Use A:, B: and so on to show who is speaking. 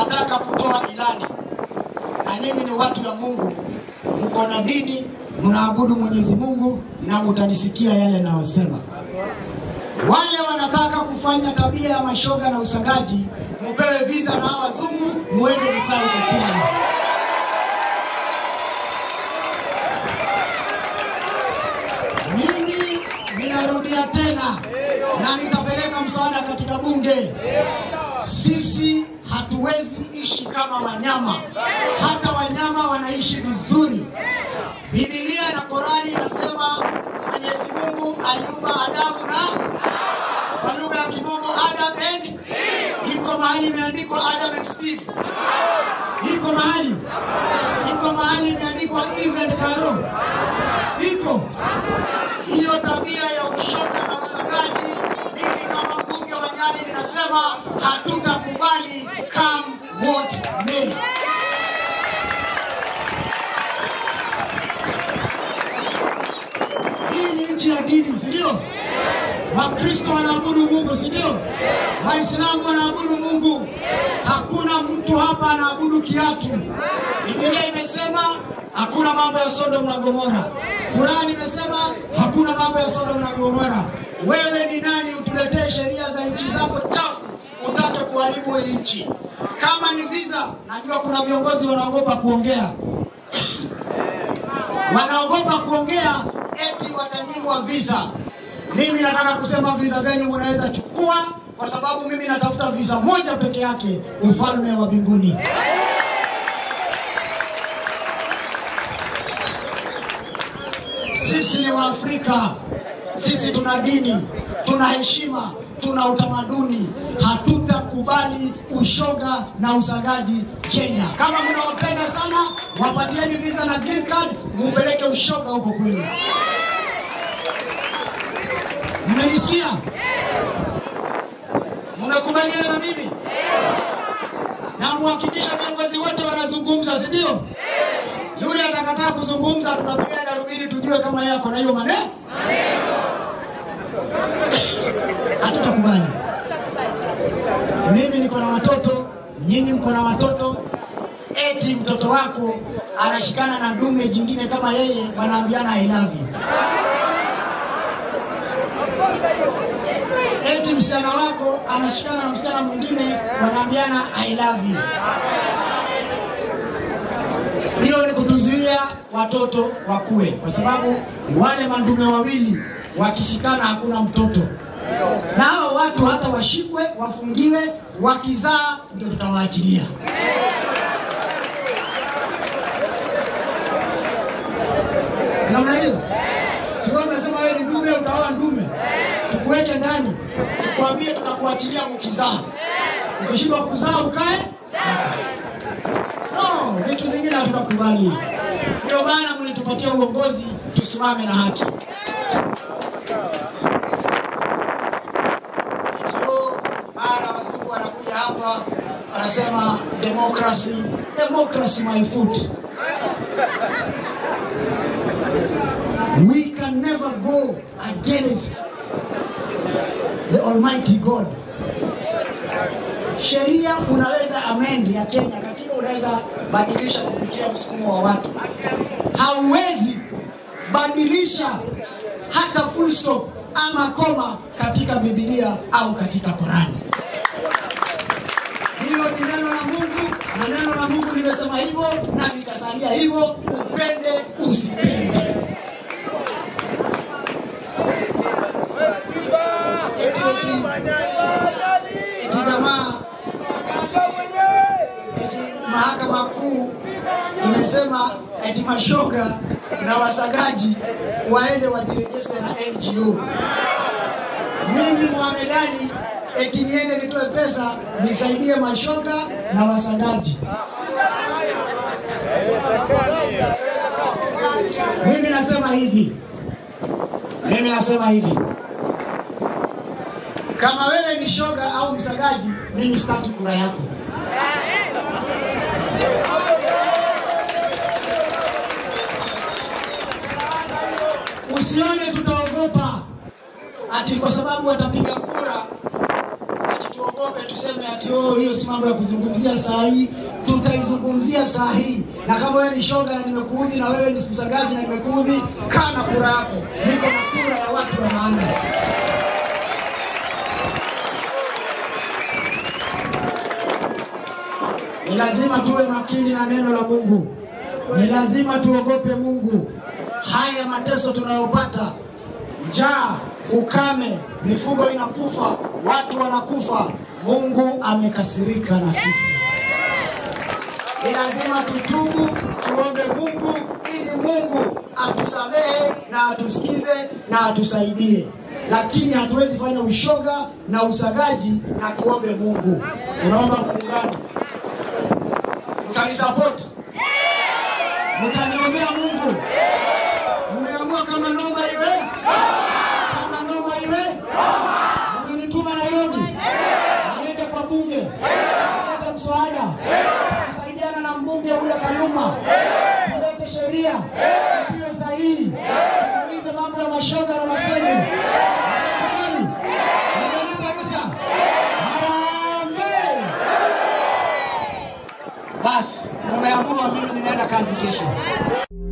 A: nataka kutoa ilani, na nyinyi ni watu ya Mungu, mko na dini, mnaabudu Mwenyezi Mungu na mutanisikia yale nayosema. Wale wanataka kufanya tabia ya mashoga na usagaji, mupewe visa na hawa wazungu, muende mkae huko pia. Mimi ninarudia tena na nitapeleka msaada katika bunge. Sisi hatuwezi ishi kama wanyama, hata wanyama wanaishi vizuri. Biblia na Korani inasema Mwenyezi Mungu aliumba Adamu na kwa lugha ya Kimombo Adam and iko mahali imeandikwa Adam and Steve, iko mahali iko mahali imeandikwa Eve and Carol, iko hiyo tabia ya ushoga na usagaji. Mimi kama mbunge wa Nyali ninasema hatutakubali, come what may. Hii ni nchi ya dini, si ndio? Wakristo wanaabudu Mungu, si ndio? Waislamu wanaabudu Mungu. Hakuna mtu hapa anaabudu kiatu. Biblia imesema hakuna mambo ya Sodom na Gomora. Qurani imesema hakuna mambo ya Sodom na Gomora. Wewe ni nani utuletee sheria za nchi zako chafu utake kuharibu hii nchi? Kama ni visa, najua kuna viongozi wanaogopa kuongea wanaogopa kuongea eti watanyimwa visa. Mimi nataka kusema visa zenu mnaweza chukua, kwa sababu mimi natafuta visa moja peke yake, ufalme wa mbinguni. Sisi ni Waafrika, sisi tuna dini, tuna heshima, tuna utamaduni. Hatutakubali ushoga na usagaji Kenya. Kama mnawapenda sana, wapatieni visa na green card, mupeleke ushoga huko kwenu. Mmenisikia? Mnakubaliana na mimi? Na muhakikisha viongozi wote wanazungumza, si ndio? Yule atakataa kuzungumza, tunapiga darubini tujue kama yeye ako na hiyo maneno. Hatutakubali. Mimi niko na watoto, nyinyi mko na watoto. Eti mtoto wako anashikana na dume jingine kama yeye, wanaambiana I love you. Eti msichana wako anashikana na msichana mwingine, wanaambiana I love you. Hiyo ni kutuzuia watoto wakue, kwa sababu wale mandume wawili wakishikana hakuna mtoto, na hao watu hata washikwe, wafungiwe, wakizaa ndio tutawaachilia. Si namna hiyo? Si wewe unasema wewe ni ndume, utaoa ndume, tukuweke ndani, tukwambie tutakuachilia mkizaa. Ukishindwa kuzaa ukae No, vitu zingine hatutakubali. Ndio maana mlitupatia uongozi, tusimame na haki. Sio mara wazungu wanakuja hapa wanasema democracy, democracy my foot. We can never go against the Almighty God. Sheria unaweza amend ya Kenya, katiba unaweza badilisha kupitia msukumo wa watu. Hauwezi badilisha hata full stop ama koma katika Biblia au katika Korani. Hilo ni neno la Mungu na neno la Mungu limesema hivyo na litasalia hivyo, upende usipende. Eti eti eti jamaa eti mahakama kuu imesema eti mashoga na wasagaji waende wajirejeste na NGO. Mimi Mohamedani eti niende nitoe pesa nisaidie mashoga na wasagaji. Mimi nasema hivi, mimi nasema hivi, kama wewe ni shoga au msagaji, mimi sitaki kura yako. Usione tutaogopa ati kwa sababu watapiga kura ati tuogope tuogope tuseme ati oh, hiyo si mambo ya kuzungumzia saa hii. Tutaizungumzia saa hii, na kama wewe ni shoga na nimekuudhi, na wewe ni msagaji na nimekuudhi, kaa na kura yako. Niko na kura ya watu wa maana. Ni lazima tuwe makini na neno la Mungu, ni lazima tuogope Mungu. Haya mateso tunayopata, njaa, ukame, mifugo inakufa, watu wanakufa, Mungu amekasirika na sisi. Ni lazima tutubu, tuombe Mungu ili Mungu atusamehe na atusikize na atusaidie, lakini hatuwezi fanya ushoga na usagaji na tuombe Mungu. Unaomba Mungu gani? Mtanisapoti? Mtaniombea Mungu? Mmeamua kama noma iwe, kama noma iwe, mmenituma Nairobi niende kwa bunge kuleta mswada, kusaidiana na mbunge ule Kaluma, tulete sheria itiwe sahihi, tumalize mambo ya mashoga na masenyi. Mmekubali? Mmenipa ruhusa? Harambee! Basi, mumeamua, mimi ninaenda kazi kesho.